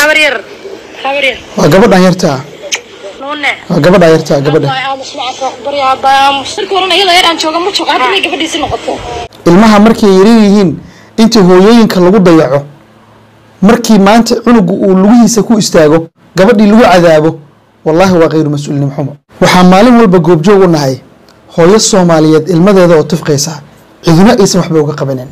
habar yar habar yar waa gabadhan yartaa nuune waa gabadhan yartaa gabadha aamus macafaa ku barya aabaa aamus marka horena iyadoo yar aan jooga ma jooga hadda inay gabadhiisi noqoto ilmaha markay yaran yihiin inta hooyooyinka lagu dayaco markii maanta cunugu uu lugihiisa ku istaago gabadhii lagu cadaabo wallaahi waa khayru mas-uulinim xumo waxaa maalin walba goobjoog u nahay hooyo soomaaliyeed ilmadeeda oo tifqaysa ciduna aysan waxba uga qabanin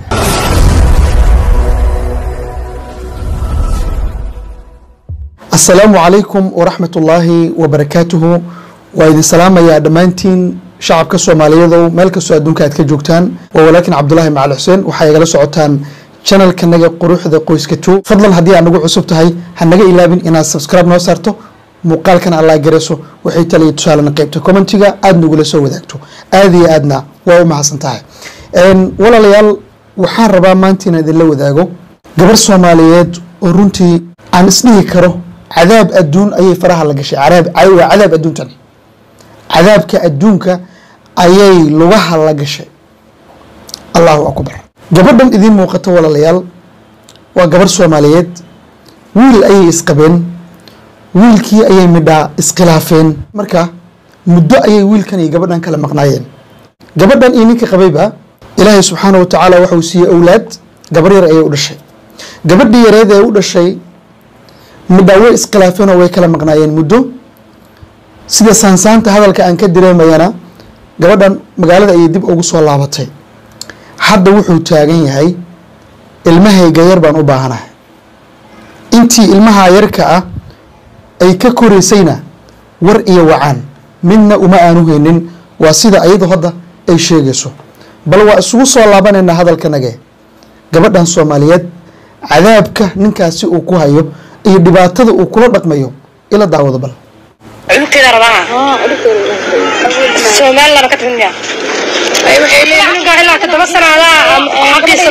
asalaamu calaykum waraxmat ullaahi wabarakaatuhu waa idin salaamayaa dhammaantiin shacabka soomaaliyeedow meel kastoo adduunka aad ka joogtaan waa walaakin cabdulaahi macali xuseen waxaa igala socotaan janalkanaga quruxda qoyska two fadlan haddii aad nagu cusub tahay ha naga ilaabin inaad subscribe noo saarto muuqaalkan allaa garayso waxay taliya tusaalena qaybta commentiga aada nagula soo wadaagto aada iyo aadna waa u mahadsan tahay walaalayaal waxaan rabaa maanta inaan idinla wadaago gabar soomaaliyeed oo runtii aan isdhihi karo cadaab adduun ayay faraha la gashay cadaab waa cadaab adduuntan cadaabka adduunka ayay lugaha la gashay allahu akbar gabadhan idiin muuqato walaalayaal waa gabarh soomaaliyeed wiil ayay isqabeen wiilkii ayay midhaa iskhilaafeen marka muddo ayay wiilkan iyo gabadhan kala maqnaayeen gabadhan iyo ninka qabayba ilaahay subxaana wa tacaala waxauu siiyey owlaad gabar yar ayay u dhashay gabadhii yareed ee u dhashay midhaa way iskhilaafeen oo way kala maqnaayeen muddo sida saansaanta hadalka aan ka dareemayana gabadhan magaalada ayay dib ugu soo laabatay hadda wuxuu taagan yahay ilmahayga yar baan u baahanahay intii ilmaha yarka ah ay ka koraysayna war iyo wacaan midna uma aanu haynin waa sida ayadu hadda ay sheegayso bal waa isugu soo laabanaynaa hadalkanage gabadhan soomaaliyeed cadaabka ninkaasi uu ku hayo iyo dhibaatada uu kula dhaqmayo ila daawado bal cunugteeda rabaa somaliland ka timid cunuga ilaa todoba sanaada xaqiisa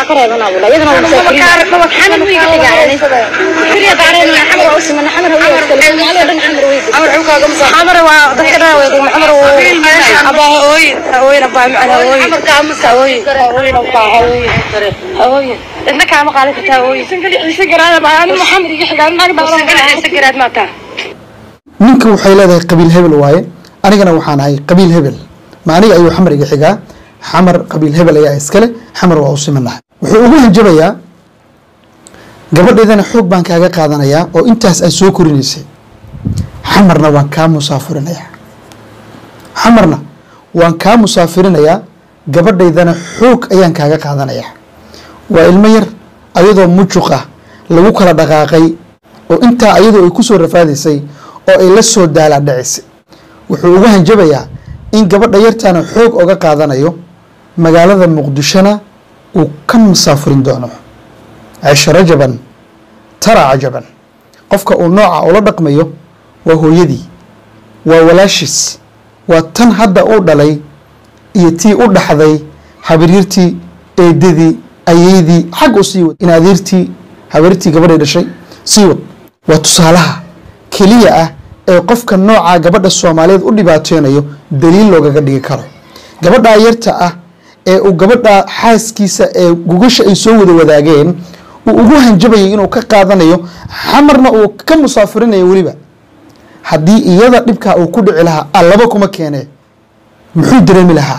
xamar waa dadka dhan way degma xamar abaa hooyin hooyin abaa macna hooyin hooyin hooyin abaa hooyin hooyin inta kaama qaadan kartaa hooyin isa garaad abaa ani maxamed iga xigaa naag dawlan isa garaad maataa ninka waxay leedahay qabiil hebel waaye anigana waxaan ahay qabiil hebel ma aniga ayuu xamar iga xigaa xamar qabiil hebel ayaa iskale xamar waa u simanahay wuxuu ugu hanjabayaa gabadheedana xoog baan kaaga qaadanayaa oo intaas aad soo korinaysay xamarna waan kaa musaafirinayaa xamarna waan kaa musaafirinayaa gabadhaydana xoog ayaan kaaga qaadanayaa waa ilmo yar ayadoo mujuq ah lagu kala dhaqaaqay oo intaa ayadoo ay ku soo rafaadaysay oo ay la soo daalaa dhacisay wuxuu ugu hanjabayaa in gabadha yartaana xoog oga qaadanayo magaalada muqdishona uu ka musaafurin doono cisho rajaban tara cajaban qofka uu nooca ula dhaqmayo waa hooyadii waa walaashiis waa tan hadda uu dhalay iyo tii u dhaxday habaryartii eedadii ayeydii xag u sii wad in adeertii habaryartii gabadhay dhashay sii wad waa tusaalaha keliya ah ee qofka nooca gabadha soomaaliyeed u dhibaateynayo daliil loogaga dhigi karo gabadhaa yarta ah ee uu gabadha xaaskiisa ee gugasha ay soo wada wadaageen uu ugu hanjabayay inuu ka qaadanayo xamarna uu ka musaafirinayo weliba haddii iyada dhibkaa uu ku dhici lahaa allaba kuma keene muxuu dareemi lahaa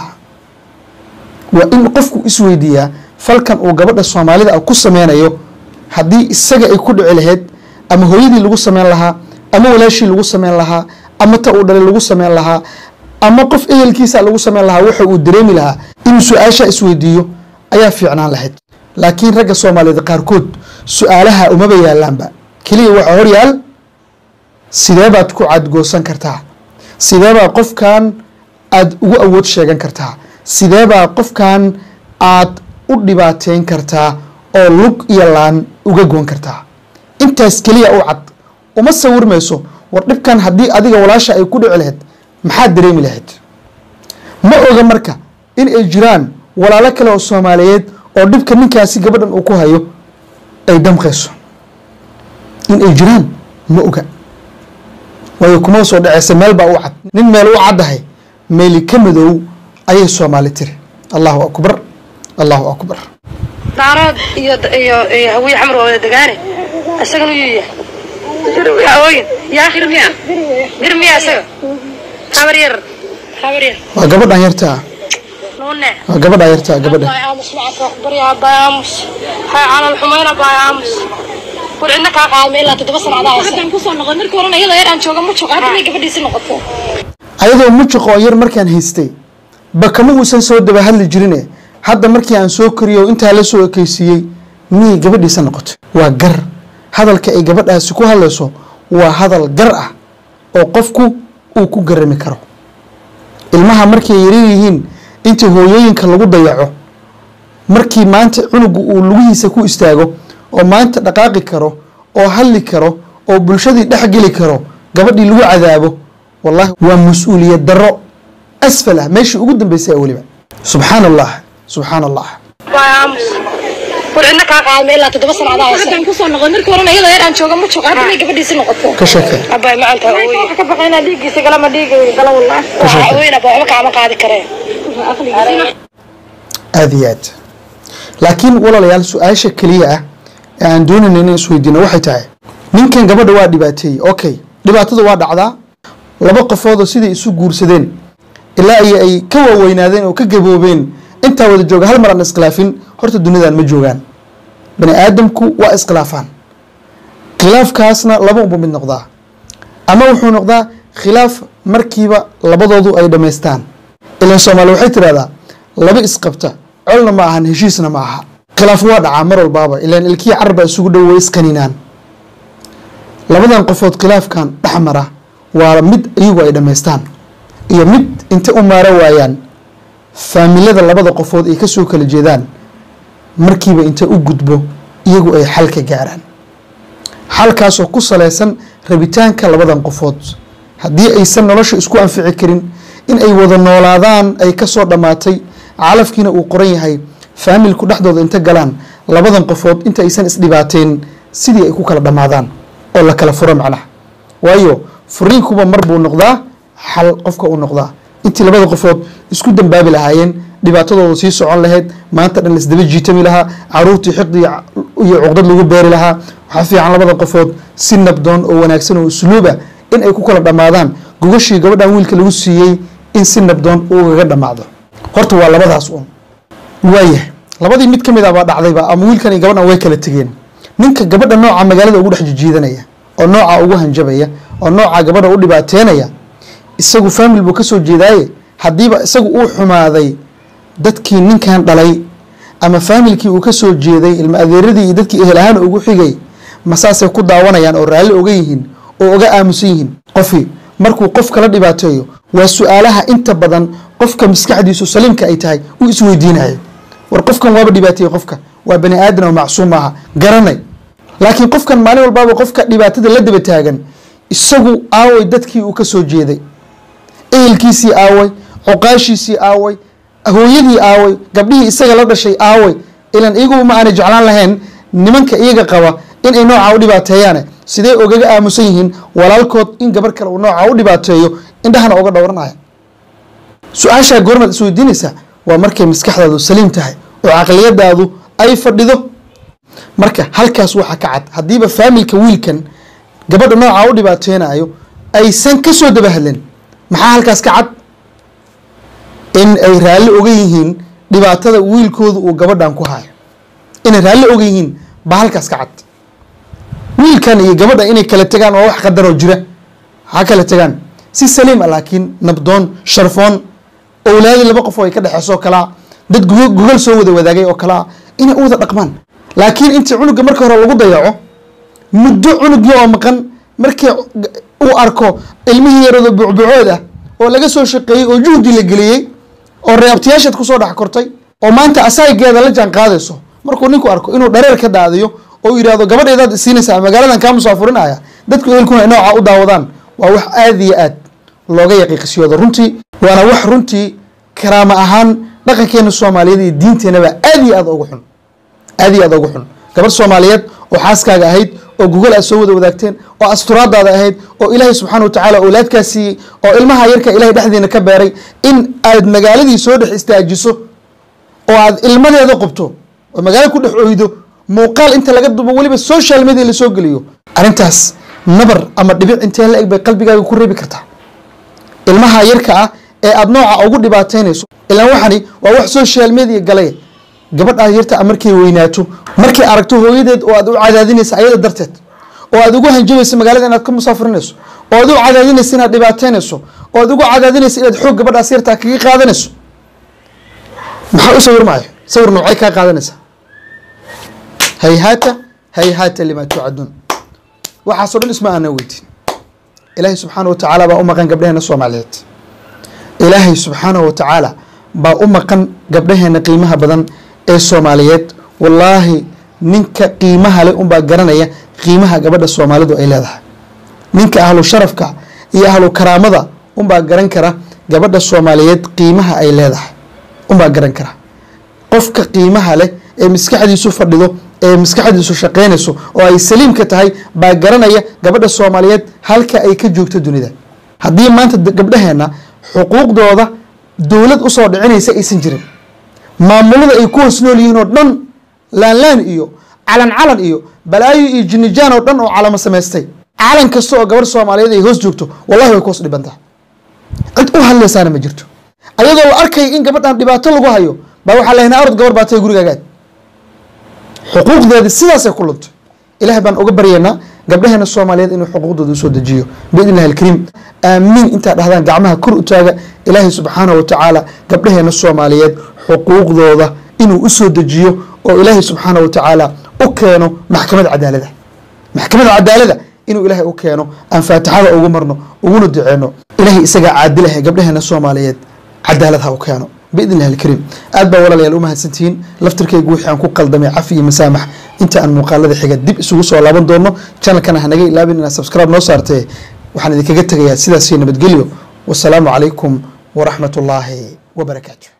waa in qofku isweydiiyaa falkan uu gabadha soomaalida ah ku sameynayo haddii isaga ay ku dhici lahayd ama hooyadii lagu sameyn lahaa ama walaashii lagu sameyn lahaa ama ta uu dhalay lagu sameyn lahaa ama qof ehelkiisa lagu sameyn lahaa waxa uu dareemi lahaa inuu su-aasha isweydiiyo ayaa fiicnaan lahayd laakiin ragga soomaaliyeed qaarkood su-aalaha umaba yaalaanba keliya waxaa horyaal sidee baad ku cadgoosan kartaa sideebaa qofkan aad ugu awood sheegan kartaa sideebaa qofkan aad u dhibaateyn kartaa oo lug iyo laan uga goon kartaa intaas keliya u cad uma sawirmayso war dhibkan haddii adiga walaasha ay ku dhici lahayd maxaad dareemi lahayd ma oga marka in ay jiraan walaalo kale oo soomaaliyeed oo dhibka ninkaasi gabadhan uu ku hayo ay damqayso in ay jiraan ma oga waayo kuma soo dhaceysa meel baa u cad nin meel u caddahay meeli ka madow ayay soomaali tiri allahu akbar allahu akbar daarood iyo iyo iyo hawiye xamar waa wada degaane isagana yuu yahay hawooyin yaa girmiya girmiya isaga habar yar habar yar waa gabadhan yartaa nuune waa gabadhan yartaa gabadha باي امس معك بريا باي امس هاي على الحمينة باي امس war cidna kaa qaadma ilaa toddoba sanacdaa haddaan kusoo noqon markii horena iyadoo yar aan jooga ma joogo hadda may gabadhiisi noqoto ayadoo mujuq oo yar markaan haystay ba kama uusan soo daba hadli jirine hadda markii aan soo koriyo oo intaa la soo ekeysiiyey miyay gabadhiisa noqotay waa gar hadalka ay gabadhaasi ku hadlayso waa hadal gar ah oo qofku uu ku garami karo ilmaha markay yaryar yihiin inta hooyooyinka lagu dayaco markii maanta cunugu uu lugihiisa ku istaago oo maanta dhaqaaqi karo oo hadli karo oo bulshadii dhex geli karo gabadhii lagu cadaabo wallahi waa mas-uuliyad darro asfal ah meeshii ugu dambeysay weliba subxaan allah subxaan allah باي امس war cidna kaa qaadma ilaa toddoba sanacdaa haddaan kusoo noqon markii horena iyadoo yar aan jooga ma joogo hadda may gabadhiisi noqoto ka sheekee abaay maanta hooyo ka baqaynaa dhiiggiisa galama dhiiga gala wallah haween abaa waxba kaama qaadi kareen aada iyo aad laakiin walaalayaal su-aasha keliya ah ee aan doonayna inaan isweydiino waxay tahay ninkan gabadha waa dhibaateeyey okay dhibaatada waa dhacdaa laba qofoodoo siday isu guursadeen ilaa iyo ay ka waaweynaadeen oo ka gaboobeen intaa wada jooga hal mar aan iskhilaafin horta duniyadan ma joogaan bani aadamku waa iskhilaafaan khilaafkaasna laba unba mid noqdaa ama wuxuu noqdaa khilaaf markiiba labadoodu ay dhammaystaan ilan soomaali waxay tidhahdaa laba isqabta colna ma ahan heshiisna ma aha khilaaf waa dhacaa mar walbaaba ilan ilkii carba isugu dhow way isqaninaan labadan qofood khilaafkan dhex mara waa mid iyagu ay dhammaystaan iyo mid inta u maaro waayaan faamilada labada qofood ay kasoo kala jeedaan markiiba inta u gudbo iyagu ay xal ka gaaraan xalkaasoo ku saleysan rabitaanka labadan qofood haddii aysan nolosha isku anfici karin in ay wada noolaadaan ay kasoo dhammaatay calafkiina uu qoran yahay faamilku dhexdooda inta galaan labadan qofood inta aysan isdhibaateen sidii ay ku kala dhammaadaan oo la kala furo macnaha waayo furiinkuba mar buu noqdaa xal qofka uu noqdaa intii labada qofood isku dambaabi lahaayeen dhibaatadooda sii socon lahayd maanta dhan laisdaba jiitami lahaa caruurtii xiqdi iyo cuqdad lagu beeri lahaa waxaa fiican labada qofood si nabdoon oo wanaagsan oo usluuba in ay ku kala dhammaadaan gogashii gabadhan wiilka lagu siiyey in si nabdoon uu ugaga dhammaado horta waa labadaas un waayahay labadii mid ka mid ah baa dhacdayba ama wiilkan iyo gabadhan way kala tegeen ninka gabadha nooca magaalada ugu dhex jijiidanaya oo nooca ugu hanjabaya oo nooca gabadha u dhibaateynaya isagu faamil buu kasoo jeedaaye haddiiba isagu uu xumaaday dadkii ninkan dhalay ama faamilkii uu kasoo jeeday ilma adeeradii iyo dadkii ehel ahaan ugu xigay masaasay ku daawanayaan oo raalli oga yihiin oo oga aamusan yihiin qofii markuu qof kala dhibaateeyo waa su-aalaha inta badan qofka maskaxdiisu saliimka ay tahay uu isweydiinayo war qofkan waaba dhibaateeye qofka waa bani aadan oo macsuum maaha garanay laakiin qofkan maalin walbaaba qofka dhibaatada la daba taagan isagu aaway dadkii uu kasoo jeeday ehelkiisii aaway coqaashiisii aaway hooyadii aaway gabdhihii isaga la dhashay aaway ilan iyagu ma aanay jeclaan lahayn nimanka iyaga qaba inay noocaa u dhibaateeyaane sidee ogaga aamusan yihiin walaalkood in gabar kale uu noocaa u dhibaateeyo indhahana oga dhowranaya su-aashaa goormaad isweydiinaysaa waa markay maskaxdaadu saliim tahay oo caqliyadaadu ay fadhido marka halkaas waxaa ka cad haddiiba faamilka wiilkan gabadha noocaa u dhibaateynayo aysan kasoo daba hadlen maxaa halkaas ka cad in ay raalli oga yihiin dhibaatada wiilkooda uu gabadhan ku hayo inay raalli oga yihiin baa halkaas ka cad wiilkan iyo gabadha inay kala tegaan waa wax qadaroo jira ha kala tegaan si saliim ah laakiin nabdoon sharfoon owlaadi laba qof oo ay ka dhexeyso oo kalaa dad gugo- gogol soo wada wadaagay oo kalaa inay u wada dhaqmaan laakiin intii cunuga marka hore lagu dayaco muddo cunugii oo maqan markii uu arko ilmihii yarado bucbucood ah oo laga soo shaqeeyey oo juhdi la geliyey oo reabtiyaashaad kusoo dhex kortay oo maanta asaageeda la jaan qaadayso markuu ninku arko inuu dhareer ka daadiyo oo yidhaahdo gabadheedaad isiinaysaa magaaladan kaa musaafurinaya dadku ehelkuna ay noocaa u daawadaan waa wax aada iyo aad looga yaqiiqisiyoodo runtii waana wax runtii karaama ahaan dhaqankeena soomaaliyeed iyo diinteenaba aad iyo aad ugu xun aad iyo aad ugu xun gabar soomaaliyeed oo xaaskaaga ahayd oo gogol aad soo wada wadaagteen oo asturaadaada ahayd oo ilaahay subxaana watacaala awlaadkaa siiyey oo ilmaha yarka ilahay dhexdiina ka beeray in aad magaaladii soo dhex istaajiso oo aad ilmadeeda qubto oo magaalo ku dhex oydo muuqaal inta laga dubo weliba social media lasoo geliyo arrintaas nabar ama dhibic intee la eg bay qalbigaaga ku reebi kartaa ilmaha yarka ah ee aada nooca ugu dhibaataynayso ilaan waxani waa wax social media galay gabadhaa yarta a markay weynaato markay aragto hooyadeed oo aad u cadaadinaysa ayada darteed oo aad ugu hanjabayso magaalada inaad ka musaafirinayso oo aad u cadaadinayso inaad dhibaataynayso oo aad ugu cadaadinayso inaad xoog gabadhaas yartaa kaga qaadanayso maxaa u sawir maayo sawir noocay kaa qaadanaysaa hayhaata hayhaata limaa tuucaduun waxaasoo dhan isma aanan weydiin ilaahay subxaana wa tacaala baa u maqan gabdhaheena soomaaliyeed ilaahay subxaana wa tacaala baa u maqan gabdhaheena qiimaha badan ee soomaaliyeed wallaahi ninka qiimaha leh unbaa garanaya qiimaha gabadha soomaalidu ay leedahay ninka ahlu sharafka iyo ahlu karaamada unbaa garan kara gabadha soomaaliyeed qiimaha ay leedahay unbaa garan kara qofka qiimaha leh ee maskaxdiisu fadhido ee maskaxdiisu shaqaynayso oo ay saliimka tahay baa garanaya gabadha soomaaliyeed halka ay ka joogto dunida haddii maanta gabdhaheena xuquuqdooda dowlad usoo dhicinaysa aysan jirin maamulada ay ku hoos nool yihiin oo dhan laanlaan iyo calan calan iyo balaayo iyo jinijaan oo dhan oo calamo samaystay calan kasta oo gabadh soomaaliyeed ay hoos joogto wallahi way ku hoos dhibantaha cid u hadlaysaana ma jirto ayadoo la arkaya in gabadhan dhibaato lagu hayo baa waxaa lahaynaa orod gabar baatay gurigaagaad xuquuqdeedi sidaasay ku luntay ilahay baan uga baryaynaa gabdhaheena soomaaliyeed inuu xuquuqdooda usoo dejiyo biidn illahi alkariim aamiin intaa dhahdaan gacmaha kor u taaga ilaahay subxaanahu watacaala gabdhaheena soomaaliyeed xuquuqdooda inuu usoo dejiyo oo ilaahay subxaanahu watacaala u keeno maxkamada cadaalada maxkamada cadaalada inuu ilaahay u keeno aan faatixada ugu marno uguna duceyno ilaahay isagaa caadilahe gabdhaheena soomaaliyeed cadaalad ha u keeno biidn illahi alkariim aad baa walaalayaal u mahadsantihiin laftirkaygu wixii aan ku qaldamay cafi iyo masaamax inta aan muuqaalada xiga dib isugu soo laaban doono channelkana hanaga ilaabin inaad subscribe noo saartee waxaan idinkaga tegayaa sidaas iyo nabadgelyo wasalaamu calaykum waraxmat ullaahi wabarakaatu